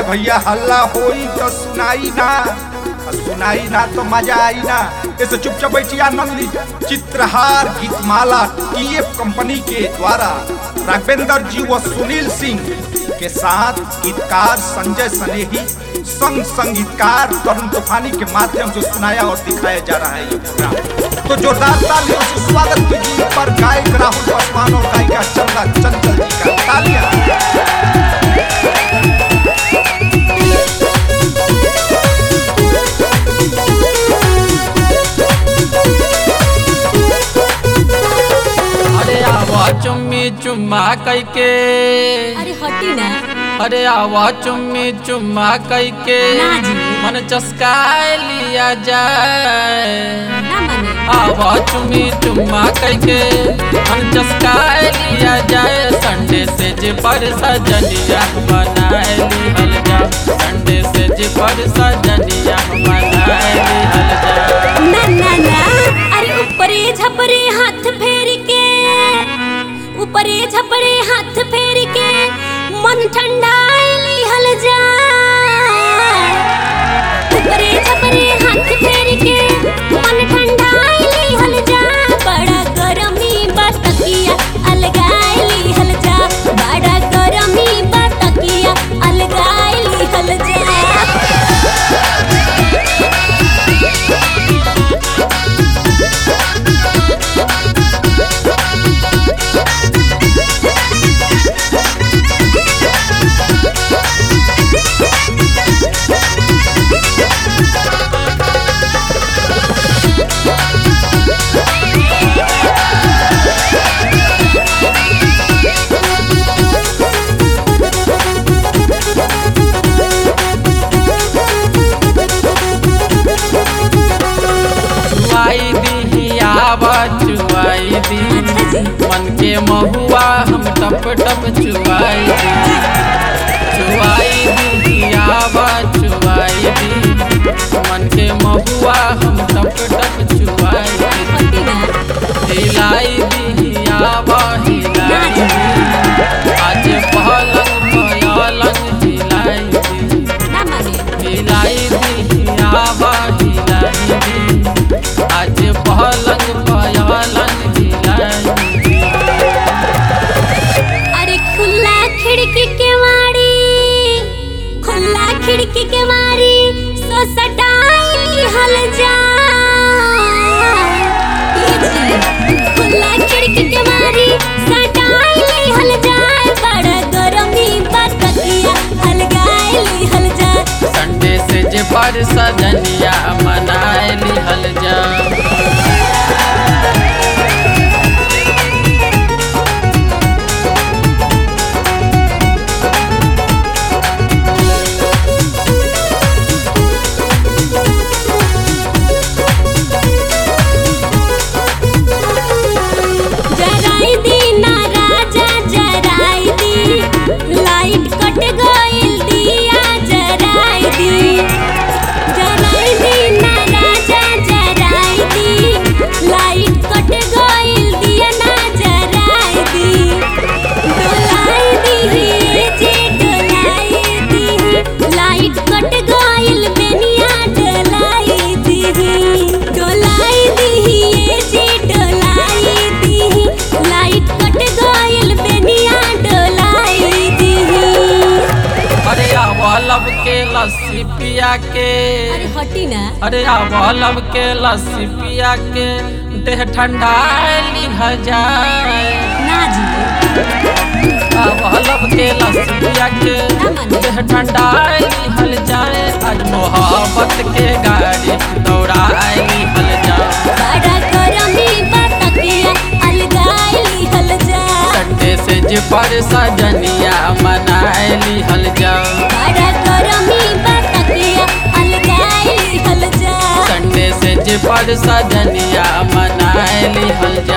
भैया हल्ला होई तो सुनाई ना आ सुनाई ना तो मजा आई ना ऐसे चुपचाप बैठिए आनंद ली चित्रहार गीतमाला टीएफ कंपनी के द्वारा राघवेंद्र जी व सुनील सिंह के साथ गीतकार संजय सनेही संग संगीतकार तरुण तूफानी के माध्यम से सुनाया और दिखाया जा रहा है ये प्रोग्राम तो जोरदार तालियों से स्वागत कीजिए पर गायक राहुल पासवान और गायिका चंदा चंचल जी का तालियां अरे आवा चुम्मी चुम्मा कैके अरे हटी ना अरे आवा चुम्मी चुम्मा कैके ना जी। मन चस्काए लिया जाए ना माने आवा चुम्मी चुम्मा कैके मन चस्काए लिया जाए संडे से जे पर सजनिया बनाए लिहल जा संडे से जे पर सजनिया बनाए लिहल जा ना ना ना अरे ऊपरे झपरे हाथ फेर के ऊपरे झपरे हाथ फेर के मन ठंडा लिहल जा ऊपरे झपरे हाथ फेर के मन ठंडा लिहल जा बड़ा गरमी बतकिया अलगाए लिहल जा बड़ा गरमी बतकिया अलगाए लिहल जा चुआई दी आवा चुआई दी अच्छा जी मन के महुआ हम टप टप चुआई दी चुआई दी आवा चुआई दी मन के महुआ हम टप टप चुआई दी हटी ना हिलाई दी आवा हिलाई दी आज पहलंग पलंग हिलाई दी ना माने हिलाई दी आवा हिलाई दी आज पहलंग पलंग हिलाई दी अरे खुला खिड़की के मारी खुला खिड़की के मारी सो सटाई हल जा ये जी, खुला खिड़की के मारी सटाई हल जाए बड़ा गरमी बतकिया अलगाए हल जा संडे से जे पर सजनिया मनाए लिहल जा जराई दी ना राजा जराई दी लाइट कट गइल दिया जराई दी जराई दी ना राजा जराई दी लाइट कट गइल दिया ना जराई दी डोलाई दी जे डोलाई दी लाइट कट गइल बेनिया डोलाई दी डोलाई दी जे डोलाई दी लाइट कट गइल बेनिया डोलाई दी अरे आवलब के लस्सी पिया के अरे हटी ना अरे आवलब के लस्सी पिया के देह ठंडा लिह जाए ना जी आवलब के लस्सी पिया के देह ठंडा लिहल जाए आज मोहब्बत के गाड़ी दौड़ाए लिहल जाए बड़ा गरमी बतकिया अलगाई लिहल जा संडे से जे पर सजनिया मनाए लिहल जाओ बड़ा गरमी बतकिया अलगाई लिहल जा संडे से जे पर सजनिया मनाए लिहल जाओ